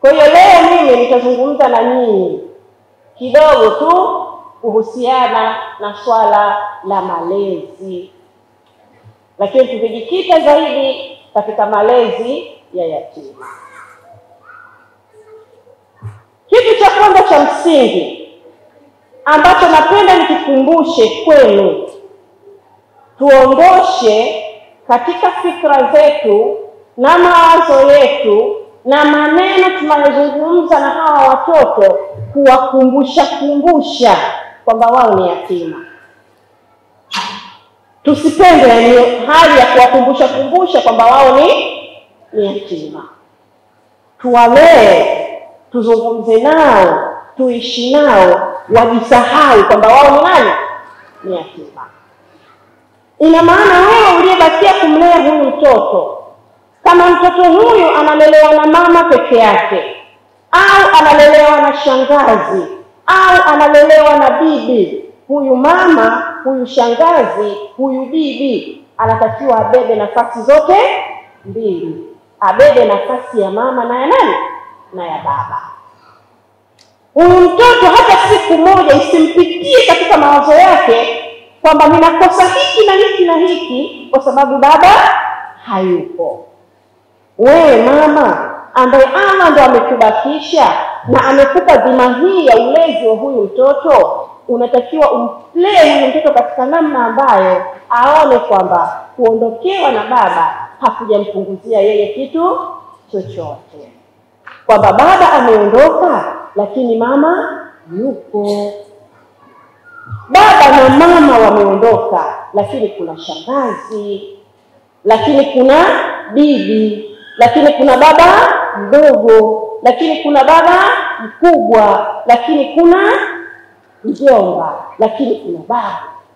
Kwa hiyo leo mimi nitazungumza na nyinyi kidogo tu kuhusiana na swala la malezi, lakini tukijikita zaidi katika malezi ya yatima. Kitu cha kwanza cha msingi ambacho napenda nikikumbushe kwenu, tuondoshe katika fikra zetu na mawazo yetu na maneno tunayozungumza na hawa watoto, kuwakumbusha kumbusha kwamba wao ni yatima. Tusipende yani hali ya kuwakumbusha kumbusha kwamba wao ni ni yatima. Tuwalee, tuzungumze nao, tuishi nao, wajisahau kwamba wao ni nani? Ni yatima. Ina maana wewe uliyebakia kumlea huyu mtoto, kama mtoto huyu analelewa na mama peke yake au analelewa na shangazi au analelewa na bibi, huyu mama, huyu shangazi, huyu bibi anatakiwa abebe nafasi zote mbili, abebe nafasi ya mama na ya nani na ya baba. Huyu mtoto hata siku moja isimpitie katika mawazo yake kwamba ninakosa hiki na hiki na hiki kwa sababu baba hayupo. Wewe mama ambaye Allah ndo amekubakisha na amekupa dhima hii ya ulezi wa huyu mtoto, unatakiwa umlee huyu mtoto katika namna ambayo aone kwamba kuondokewa na baba hakujampunguzia yeye kitu chochote, kwamba baba ameondoka, lakini mama yupo. Baba na mama wameondoka, lakini kuna shangazi, lakini kuna bibi, lakini kuna baba mdogo, lakini kuna baba mkubwa, lakini kuna mjomba, lakini kuna baba.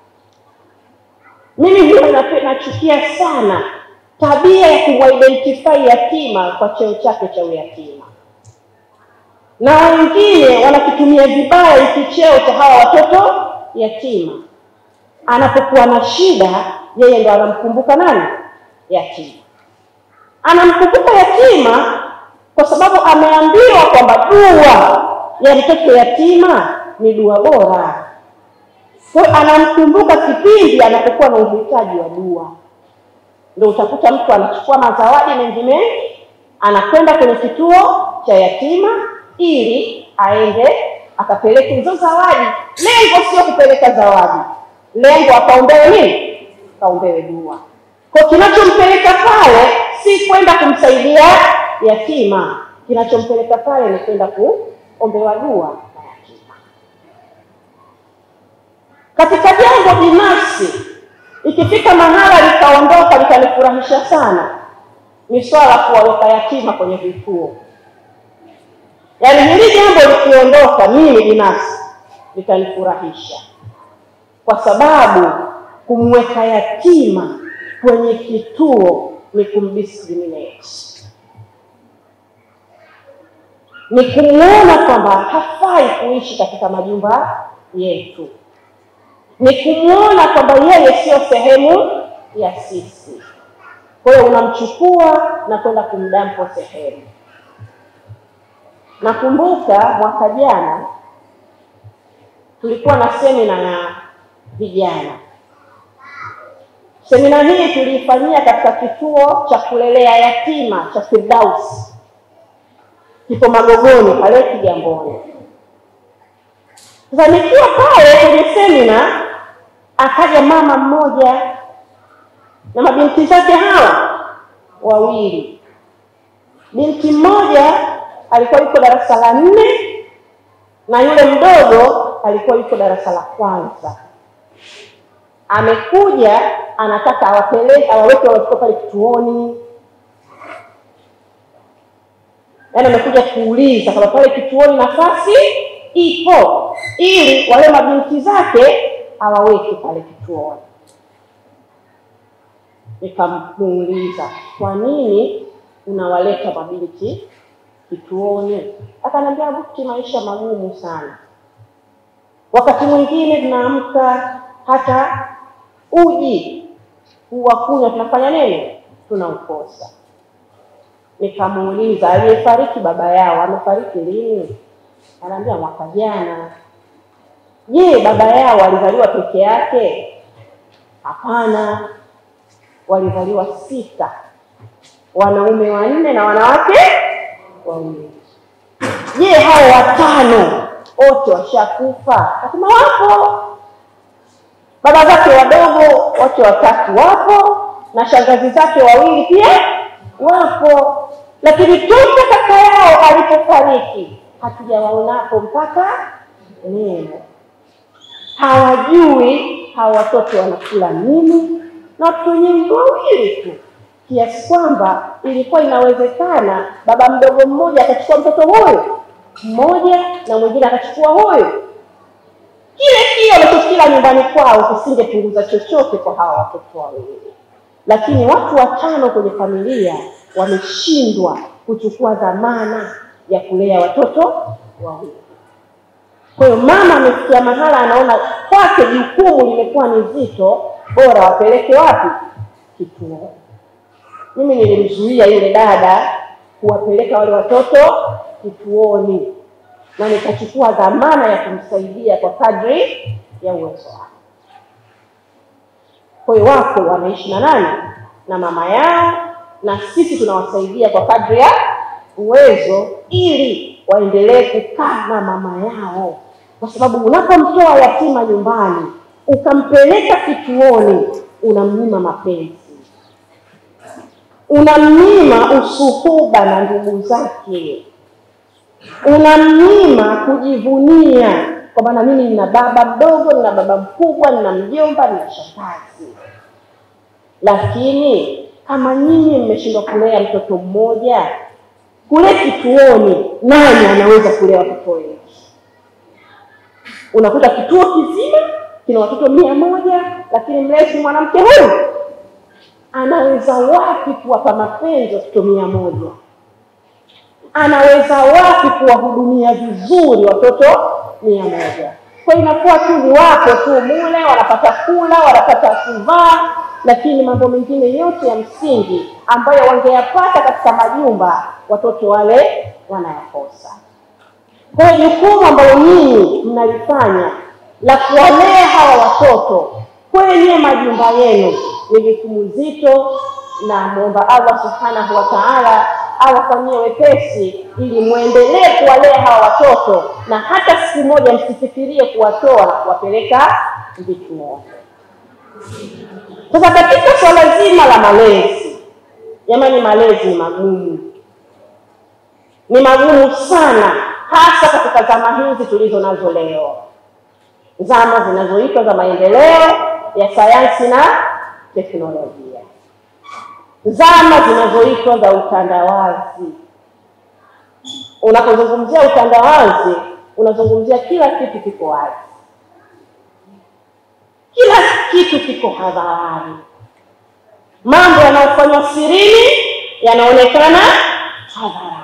Mimi huwa nachukia sana tabia ya kumwidentify yatima kwa cheo chake cha uyatima, na wengine wanakitumia vibaya hiki cheo cha hawa watoto yatima. Anapokuwa na shida, yeye ndo anamkumbuka nani? Yatima. Anamkumbuka yatima kwa sababu ameambiwa kwamba dua ya mtoto yatima ni dua bora. Kwa hiyo anamkumbuka kipindi anapokuwa na uhitaji wa dua. Ndio utakuta mtu anachukua mazawadi mengi mengi, anakwenda kwenye kituo cha yatima ili aende akapeleke hizo zawadi. Lengo sio kupeleka zawadi, lengo akaombewe nini? Kaombewe dua. Kwa kinachompeleka pale si kwenda kumsaidia yatima, kinachompeleka pale ni kwenda kuombewa dua na yatima. Katika jambo binafsi, ikifika mahala likaondoka likanifurahisha sana, ni swala kuwaweka yatima kwenye vituo. Yaani hili jambo likiondoka, mimi binafsi litanifurahisha, kwa sababu kumweka yatima kwenye kituo ni kumdiscriminate, ni kumwona kwamba hafai kuishi katika majumba yetu, ni kumwona kwamba yeye siyo sehemu ya sisi. Kwa hiyo unamchukua na kwenda kumdampo sehemu. Nakumbuka mwaka jana tulikuwa na semina na vijana. Semina hii tuliifanyia katika kituo cha kulelea yatima cha Firdaus, kipo Magogoni pale Kigamboni. Sasa nikiwa pale kwenye semina, akaja mama mmoja na mabinti zake hawa wawili. Binti mmoja alikuwa yuko darasa la nne na yule mdogo alikuwa yuko darasa la kwanza. Amekuja anataka awapeleke awaweke watoto pale kituoni, yaani amekuja kuuliza kama pale kituoni nafasi ipo, ili wale mabinti zake awaweke pale kituoni. Nikamuuliza, kwa nini unawaleta mabinti kituoni? Akaniambia, Bukti, maisha magumu sana, wakati mwingine tunaamka hata uji huwa kunywa tunafanya nini? Tunaukosa. Nikamuuliza, aliyefariki baba yao amefariki lini? Anaambia mwaka jana. Je, baba yao alizaliwa peke yake? Hapana, walizaliwa sita, wanaume wanne na wanawake wawili. Je, hao watano wote washakufa? Akasema wapo. Baba zake wadogo wote watatu wapo, na shangazi zake wawili pia wapo, lakini toka kaka yao alipofariki hatujawaonapo mpaka leo. Hawajui hawa watoto wanakula nini, na watoto wenyewe ni wawili tu, kiasi kwamba ilikuwa inawezekana baba mdogo mmoja akachukua mtoto huyu mmoja na mwingine akachukua huyu, kile kile wanachokila nyumbani kwao kisingepunguza chochote kwa hawa watoto wawili. Lakini watu watano kwenye familia wameshindwa kuchukua dhamana ya kulea watoto wawili. Kwa hiyo mama amefikia mahala anaona kwake jukumu limekuwa ni zito, bora wapeleke wapi? Kituo. Mimi nilimzuia yule dada kuwapeleka wale watoto kituoni, na nikachukua dhamana ya kumsaidia kwa kadri ya uwezo wake. Kwa hiyo wako wanaishi na nani? Na mama yao, na sisi tunawasaidia kwa kadri ya uwezo, ili waendelee kukaa na mama yao, kwa sababu unapomtoa yatima nyumbani ukampeleka kituoni, unamnyima mapenzi, unamnyima usuhuba na ndugu zake, unamnyima kujivunia kwamba na mimi nina baba mdogo, nina baba mkubwa, nina mjomba, nina shangazi. Lakini kama nyinyi mmeshindwa kulea mtoto mmoja, kule kituoni, nani anaweza kulea watoto wengi? Unakuta kituo kizima kina watoto mia moja, lakini mlezi mwanamke huyu anaweza wapi kuwapa mapenzi watoto mia moja? Anaweza wapi kuwahudumia vizuri watoto mia moja? Kwa hiyo inakuwa tu ni wako tu mule, wanapata kula, wanapata kuvaa, lakini mambo mengine yote ya msingi ambayo wangeyapata katika majumba, watoto wale wanayakosa. Kwa hiyo jukumu ambalo nyinyi mnalifanya la kuwalea hawa watoto kwenye majumba yenu ni jukumu zito, na muomba Allah subhanahu wa ta'ala awafanyie wepesi, ili muendelee kuwalea hawa watoto, na hata siku moja msifikirie kuwatoa na kuwapeleka vituo. Sasa katika swala zima la malezi, jamani, malezi ni magumu, ni magumu sana, hasa katika zama hizi tulizo nazo leo, zama zinazoitwa za maendeleo ya sayansi na teknolojia, zama zinazoitwa za utandawazi. Unapozungumzia utandawazi, unazungumzia kila kitu kiko wazi, kila kitu kiko hadharani. Mambo yanayofanywa sirini yanaonekana hadharani.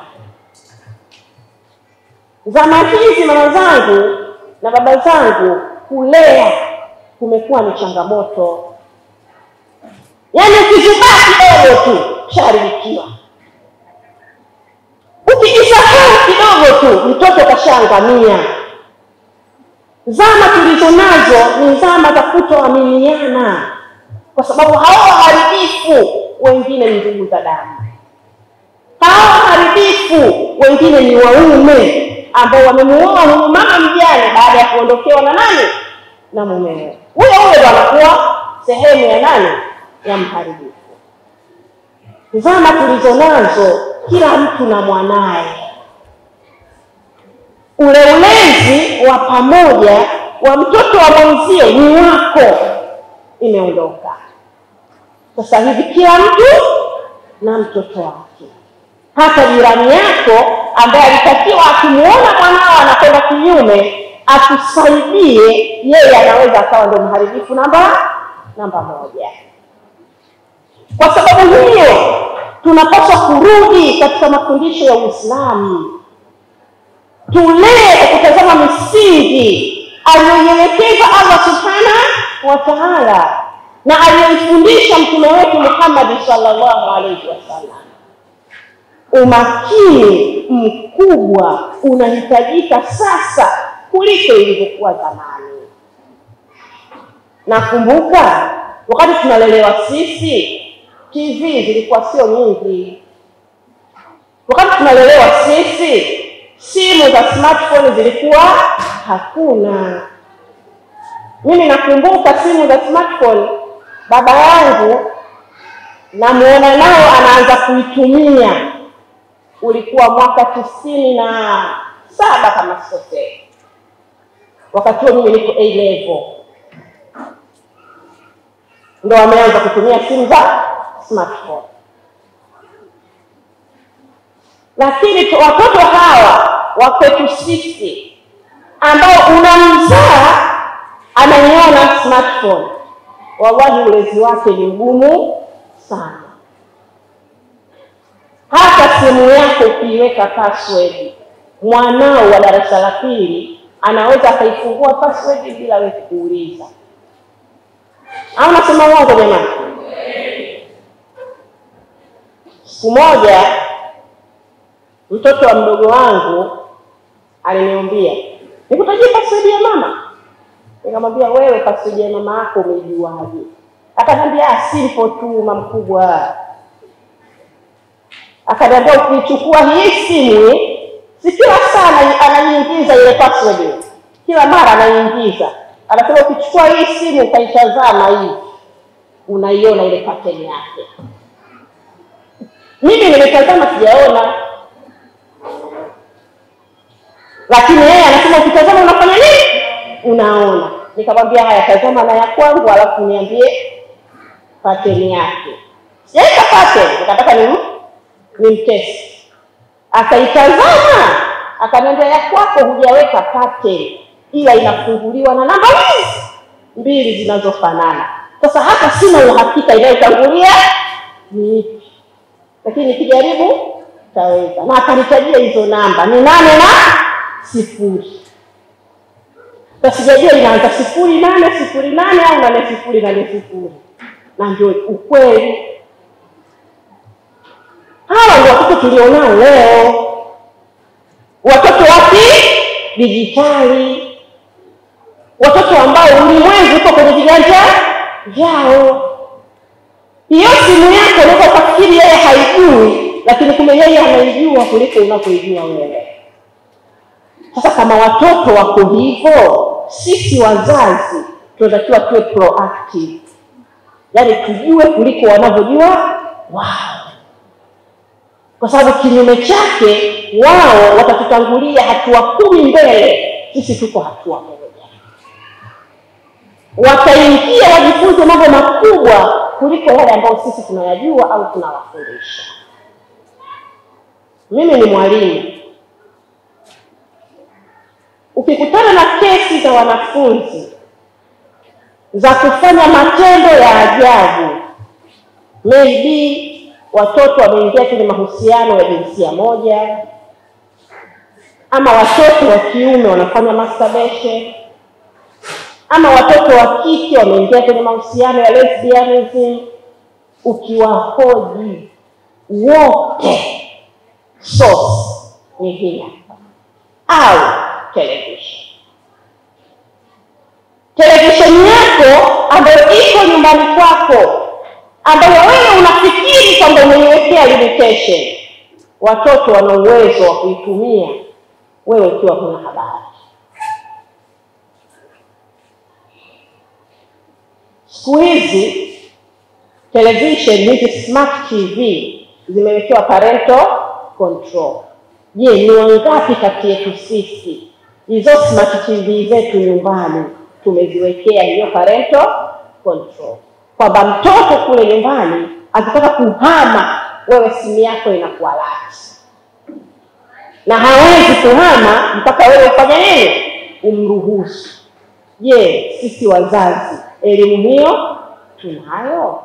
Zama hizi mama zangu na baba zangu, kulea kumekuwa ni changamoto. Yaani ukizubaa kidogo tu sharibikiwa, ukijisahau kidogo tu mtoto kashaangamia. Zama tulizo nazo ni zama za kutoaminiana, kwa sababu hao waharibifu wengine ni ndugu za damu, hao waharibifu wengine ni waume ambao wamemuoa huyu mama mjane baada ya kuondokewa na nani? Na mumewe. Huyo huyo ndo anakuwa sehemu ya nani? Ya mharibifu. Zama tulizo nazo, kila mtu na mwanaye, ule ulezi wa pamoja wa mtoto wa mwenzio ni wako, imeondoka. Sasa hivi kila mtu na mtoto wake hata jirani yako ambaye alitakiwa akimuona mwanao anakwenda kinyume akusaidie, yeye anaweza akawa ndio mharibifu namba namba moja. Kwa sababu hiyo, tunapaswa kurudi katika mafundisho ya Uislamu, tulee kwa kutazama misingi aliyoielekeza Allah subhanahu wa ta'ala na aliyoifundisha mtume wetu Muhammad sallallahu alaihi wasallam umakini mkubwa unahitajika sasa kuliko ilivyokuwa zamani. Nakumbuka wakati tunalelewa sisi, TV zilikuwa sio nyingi. Wakati tunalelewa sisi, simu za smartphone zilikuwa hakuna. Mimi nakumbuka simu za smartphone, baba yangu namuona nao anaanza kuitumia, ulikuwa mwaka tisini na saba kama sikosei. Wakati huo mimi niko A level, ndo wameanza kutumia simu za smartphone. Lakini tu- watoto hawa wa kwetu sisi ambao unamzaa anaiona smartphone, wallahi ulezi wake ni mgumu sana. Hata simu yako ukiiweka password, mwanao wa darasa la pili anaweza akaifungua password bila wewe kuuliza. Au nasema uongo jamani? Siku moja mtoto wa mdogo wangu aliniambia nikutajie password ya mama. Nikamwambia wewe, password ya mama yako umeijuaje? Akaniambia "Ah, simple tu mama mkubwa. Akaniambia ukichukua hii simu si kila saa ana- anaiingiza ile password, kila mara anaiingiza. Anasema ukichukua hii simu ukaitazama hivi, unaiona ile pattern yake. Mimi nimetazama sijaona, lakini yeye anasema ukitazama unafanya nini? Unaona. Nikamwambia haya, tazama na ya kwangu, alafu niambie pattern yake. Sijaweka pattern, nikataka ni nimtesti. Akaitazama akaniambia, ya kwako hujaweka pattern, ila inafunguliwa na namba hizi mbili zinazofanana. Sasa hapa sina uhakika inayotangulia ni ipi, lakini nikijaribu taweza. Na akanitajia hizo namba ni nane na sifuri. Sasa sijajua inaanza sifuri nane sifuri nane au nane sifuri nane sifuri, na ndio ukweli. Hawa ndio watoto tulionao leo, watoto wa kidijitali, watoto ambao ulimwengu uko kwenye viganja vyao. Hiyo simu yako unaweza ukafikiri yeye haijui, lakini kumbe yeye anaijua kuliko unavyoijua wewe. Sasa kama watoto wako hivyo, sisi wazazi tunatakiwa tuwe proactive, yaani tujue kuliko wanavyojua wao, kwa sababu kinyume chake wao watatutangulia hatua kumi mbele, sisi tuko hatua moja. Wataingia wajifunze mambo makubwa kuliko yale ambayo sisi tunayajua au tunawafundisha. Mimi ni mwalimu ukikutana na kesi za wanafunzi za kufanya matendo ya ajabu, maybe watoto wameingia kwenye mahusiano ya jinsia moja, ama watoto wa kiume wanafanya masturbation, ama watoto wa kike wameingia kwenye mahusiano ya lesbianism, ukiwahoji wote, source ni hii hapa au television. Televisheni yako ambayo iko nyumbani kwako, ambayo wewe unafikiri kwamba umeiwekea limitation, watoto wana uwezo wa kuitumia wewe ukiwa huna habari. Siku hizi television hizi smart TV zimewekewa parental control. Je, ni wangapi kati yetu sisi hizo smart TV zetu nyumbani tumeziwekea hiyo parental control, kwamba mtoto kule nyumbani akitaka kuhama, wewe simu yako inakuwa lati na hawezi kuhama mpaka wewe ufanye nini? Umruhusu. Je, sisi wazazi elimu hiyo tunayo?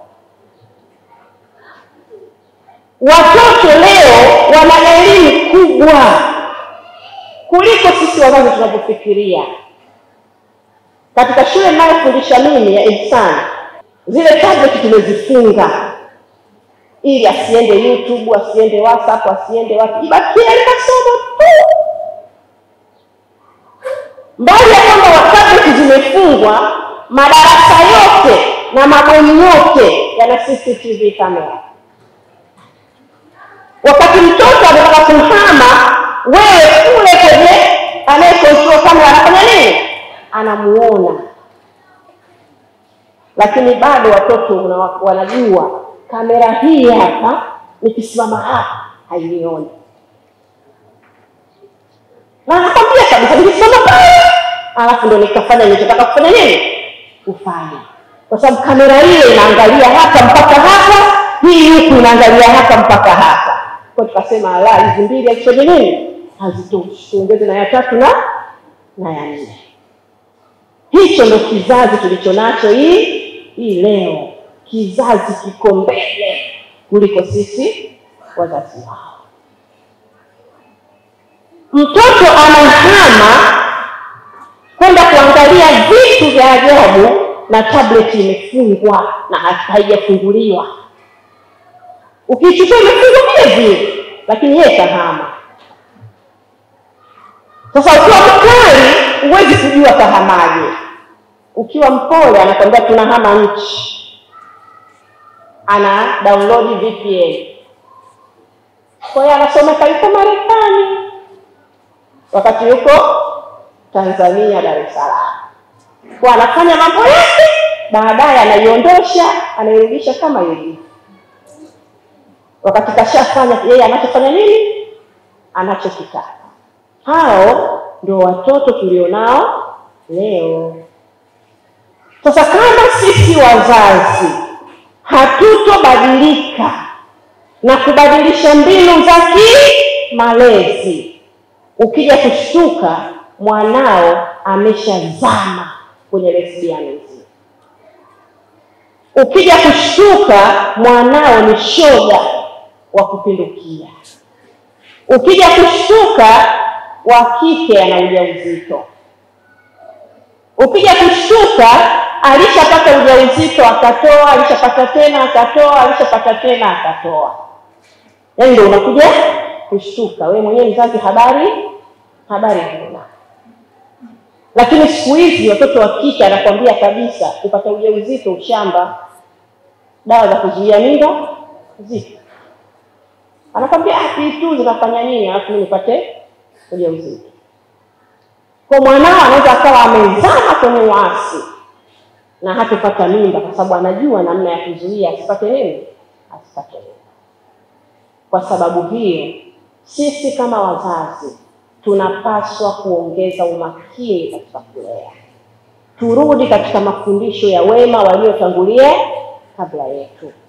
Watoto leo wana elimu kubwa kuliko sisi wazazi tunavyofikiria. Katika shule ninayofundisha mimi ya Ihsan, zile tablet tumezifunga ili asiende YouTube, asiende WhatsApp, asiende wapi, ibakie masomo tu. Mbali ya kwamba tableti zimefungwa, madarasa yote na mabweni yote yana CCTV kamera. Wakati mtoto anataka kuhama, wewe kule kwenye anayekontrol kamera anafanya nini? Anamuona. Lakini bado watoto wanajua kamera hii hapa, nikisimama hapa hainioni, na anakwambia kabisa, nikisimama pale, alafu ndo nikafanya nilichotaka kufanya nini, kufanya, kwa sababu kamera ile inaangalia hapa mpaka hapa, hii huku inaangalia hapa mpaka hapa. Kwa tukasema ala, hizi mbili hazifanye nini, hazitoshi, tuongeze na ya tatu na na ya nne. Hicho ndo kizazi tulicho nacho hii hii leo kizazi kiko mbele kuliko sisi wazazi wao. Mtoto anahama kwenda kuangalia vitu vya ajabu na tableti imefungwa na haijafunguliwa. Ukichukua imefungwa vile vile, lakini yeye kahama. Sasa ukiwa mkali, huwezi kujua kahamaje. Ukiwa mpole, anakwambia tunahama nchi ana download VPN. Kwa hiyo anasomeka yuko Marekani wakati yuko Tanzania, Dar es Salaam, kwa anafanya mambo yake, baadaye anaiondosha, anairudisha kama ilivyo, wakati kashafanya yeye anachofanya nini, anachokitaka. Hao ndio watoto tulionao leo. Sasa kama sisi wazazi hatutobadilika na kubadilisha mbinu za kimalezi, ukija kushtuka mwanao ameshazama kwenye lesbianism. Ukija kushtuka mwanao ni shoga wa kupindukia. Ukija kushtuka wa kike ana ujauzito. Ukija kushtuka alishapata ujauzito akatoa, alishapata tena akatoa, alishapata tena akatoa. Yaani ndio unakuja kushtuka wewe mwenyewe mzazi, habari habari huna. Lakini siku hizi watoto wa kike anakwambia kabisa, kupata ujauzito ushamba, dawa za kuzuia mimba zipo, anakwambia hii tu zinafanya nini, alafu mimi nipate ujauzito. Kwa mwanao anaweza akawa amezama kwenye uasi na hatupata mimba kwa sababu anajua namna ya kuzuia asipate nini, asipate mimba. Kwa sababu hiyo, sisi kama wazazi tunapaswa kuongeza umakini katika kulea, turudi katika mafundisho ya wema waliotangulia kabla yetu.